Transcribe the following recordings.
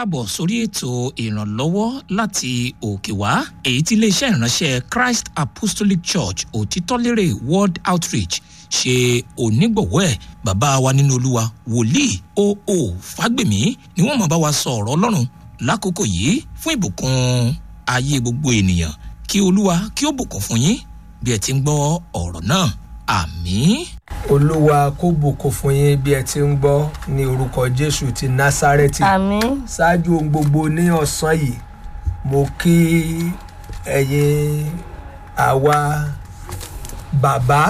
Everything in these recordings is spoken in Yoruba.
káàbọ̀ sórí ètò ìrànlọ́wọ́ láti òkè wá èyí tí iléeṣẹ́ ìránṣẹ́ Christ Apostolic Church òtítọ́lérè World Outreach ṣe onígbọ̀wọ́ ẹ̀ bàbá wa nínú olúwa wòlíì O.O. Fágbèmí ni wọ́n máa bá wa sọ ọ̀rọ̀ ọlọ́run lákòókò yìí fún ìbùkún ayé gbogbo ènìyàn kí olúwa kí ó bùkún fún yín bí ẹ ti ń gbọ́ ọ̀rọ̀ náà àmín. olúwa kó bùkún fún yín bí ẹ ti ń gbọ́ ní orúkọ jésù ti násárẹ́tì àmín ṣáájú ohun gbogbo ní ọ̀sán yìí mo kí ẹ̀yin àwa bàbá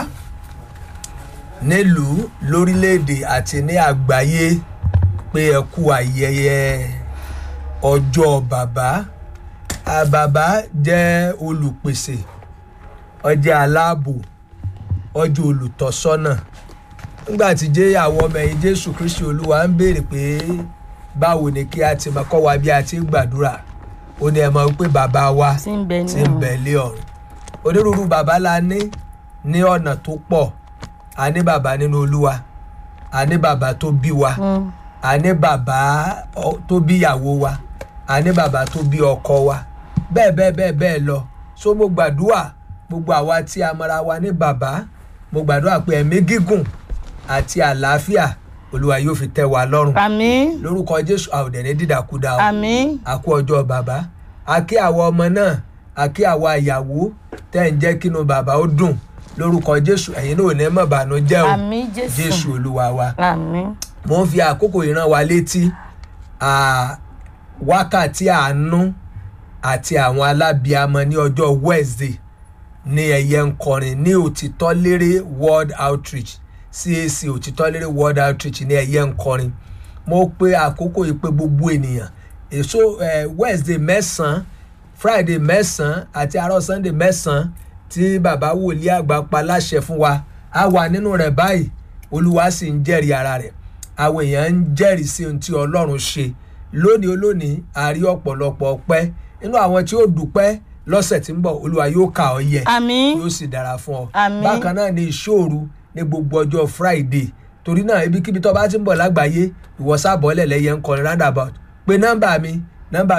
nílùú lórílẹ̀‐èdè àti ní àgbáyé pé ẹ kú ayẹyẹ ọjọ́ bàbá a bàbá jẹ́ olùpèsè ó jẹ́ aláàbò ó jẹ́ olùtọ́sọ́nà nígbà tí jẹ́ àwọn ọmọ ẹ̀yìn jésù kristi olúwa ń béèrè pé báwo ni kí a ti máa kọ́ wa bí a ti ń gbàdúrà ó ní ẹ mọ̀ wípé bàbá wa tí ń bẹ tí ń bẹ lé ọ̀run onírúurú bàbá la ní ní ọ̀nà tó pọ̀ a ní bàbá nínú olúwa a ní bàbá tó bí wa a ní bàbá ọ- tó bí ìyàwó wa a ní bàbá tó bí ọkọ wa bẹ́ẹ̀ bẹ́ẹ̀ bẹ́ẹ̀ bẹ́ẹ̀ lọ so mo gbàdúrà gbogbo àwa tí a mọra wa ní bàbá mo gbàdúrà pé ẹ̀mí gígùn àti àlàáfíà olúwa yóò fi tẹ́ wa lọ́rùn àmín lórúkọ jésù àwòdẹ̀ ní dídàkudà o àmín àkú ọjọ́ bàbá àkí àwọn ọmọ náà àkí àwọn àyàwó tẹ́ ń jẹ́ kínú bàbá ó dùn lórúkọ jésù ẹ̀yin náà ò ní mọ̀ bànújẹ́ o àmín jésù jésù olúwa wa àmín mo ń fi àkókò ìran wa létí à, wákàtí àánú àti àwọn alábìámọ ní ọjọ́ wednesday ní ẹ̀yẹ ń kọrin ní òtítọ́ lérè world outreach cac òtítọ́ lérè world outreach ní ẹ̀yẹ ń kọrin mo pe àkókò yìí pé gbogbo ènìyàn èso eh, wednesday mẹ́sàn-án friday mẹ́sàn-án àti àárọ̀ sunday mẹ́sàn-án tí bàbá wòlíì àgbà pa láṣẹ fún wa a wà nínú rẹ̀ báyìí olúwa sì ń jẹ́rìí ara rẹ̀ àwọn èèyàn ń jẹ́rìí sí ohun tí ọlọ́run ṣe lónìí olónìí a rí ọ̀pọ̀lọpọ̀ ọpẹ́ nínú àwọn tí ó dúpẹ́ lọ́sẹ̀ tí ń bọ̀ olúwa yóò kà ọ́ yẹ àmín yóò sì dára fún ọ. Àmín. bákan náà ni ìṣòro ní gbogbo ọjọ́ friday torí náà ibikíbi tó bá ti ń bọ̀ lágbàáyé ìwọ sábọ̀ọ́lẹ̀ lẹ́yẹ ń kọrin roundabout pé nọ́mbà mi nọ́mbà